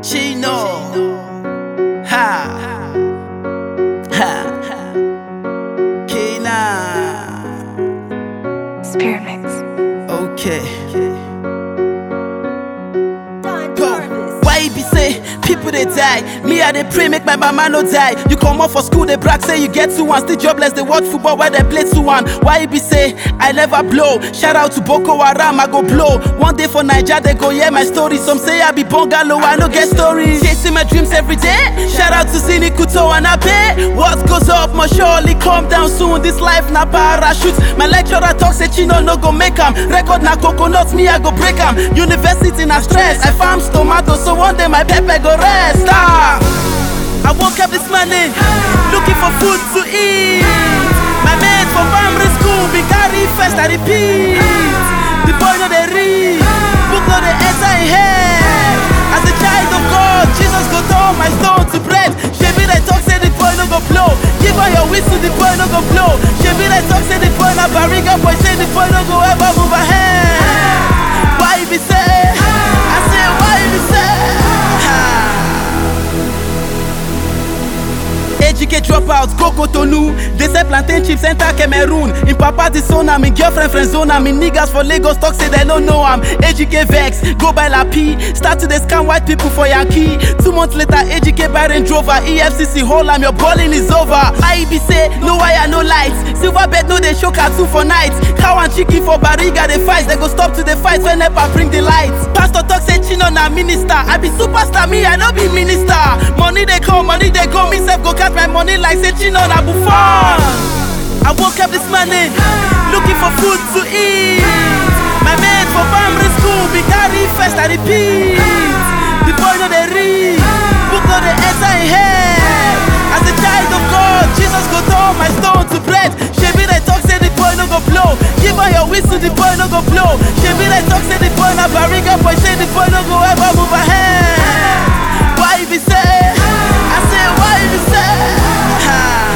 Chino. Ha. Ha. Kina. Spirit Mix. Okay. Go. Why you be say people they die? Me I they pray make my mama no die. You come off for school they brag say you get two one still jobless they watch football where they play two one. Why you be say I never blow? Shout out to Boko Haram I go blow. One day for Niger they go hear my story. Some say I be bungalow I no get stories. Chasing my dreams every day. Shout out to Zini Kuto and Abe. What goes up must surely come down soon. This life na parachute. My lecturer talk say Chino no go make 'em. Record na coconuts me I go break 'em. University na stress. I farm tomato so one day my pepper go rest. Ah. I woke up this morning looking for food to eat. My mate from primary school be carry first I repeat. The boy no dey read, book no dey enter him head. As a child of God, Jesus go turn my stone to bread. Shebi dey talk say the boy no go blow. Give her your whistle, the boy no go blow. Shebi dey talk say the boy na barriga boy, say the boy no go ever move ahead. Why you be say? I say why you be say? Ah. Ejike dropout, go Cotonou They sell plantain chips, enter Cameroon In papa the son, I'm in girlfriend friend zone I'm in niggas for Lagos, talk say they don't know I'm Ejike vex, go by La P Start to dey scam white people for Yankee Two months later, Ejike buy Range Rover EFCC hold am, your balling is over I be say, no wire, no lights Silver bed, no they show cartoon for nights Cow and chicken for Bariga, they fight They go stop to the fight when NEPA bring the lights Pastor talk say Chino na minister I be superstar, me I no be minister Money they come, money they go Me self go catch my money like say Chino na Buffon I woke up this morning looking for food to eat My mate for primary school be carry first I repeat The boy no dey read, book no dey enter him head As a child of God, Jesus go turn my stone to bread Shebi dey talk say the boy no go blow Give her your whistle, the boy no go blow Shebi dey talk say the boy na barriga boy Say the boy no go ever move ahead Why you be say? I say why you be say? Ah.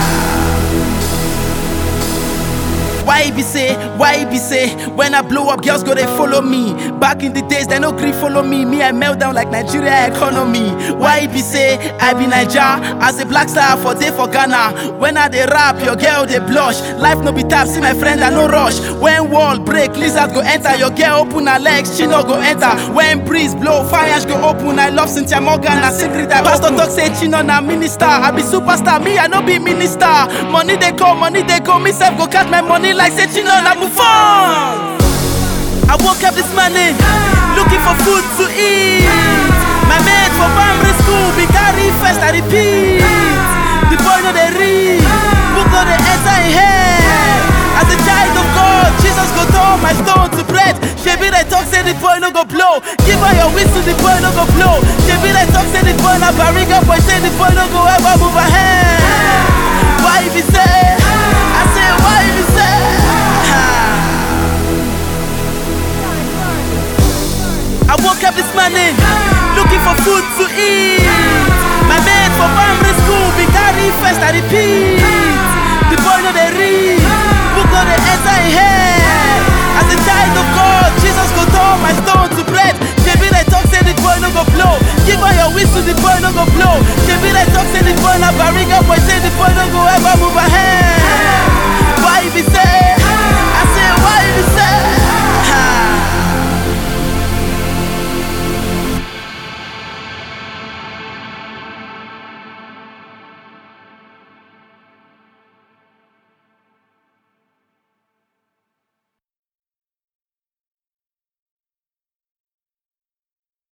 Why it be say, why it be say, when I blow up, girls go they follow me. Back in the days, they no gree follow me. Me, I melt down like Nigeria economy. Why it be say, I be Niger, as a black star for day for Ghana. When I they rap, your girl they blush. Life no be tap, see my friend, I no rush. When wall break, lizard go enter. Your girl open her legs, she no go enter. When breeze blow, fire go open. I love Cynthia Morgan, a secret I Pastor talk say Chino na minister. I be superstar, me I no be minister. Money they come, money they go. Me self go catch my money like say Chino na Buffon. I woke up this morning looking for food to eat. My mate for primary school be carry first I repeat. The boy no dey read, book no dey enter him head. As a child of God, Jesus go turn my stone to bread. Shebi dey talk say the boy no go blow. Give her your whistle, the boy no go blow. Shebi dey talk say the boy na barriga boy, say the boy no go ever move ahead. Why you be say? I say why you be say? Ah. I woke up this morning looking for food to eat. My mate for primary school be carry first I repeat. The boy no dey read, book no dey enter him head. As a child of God, Jesus go turn my stone to bread.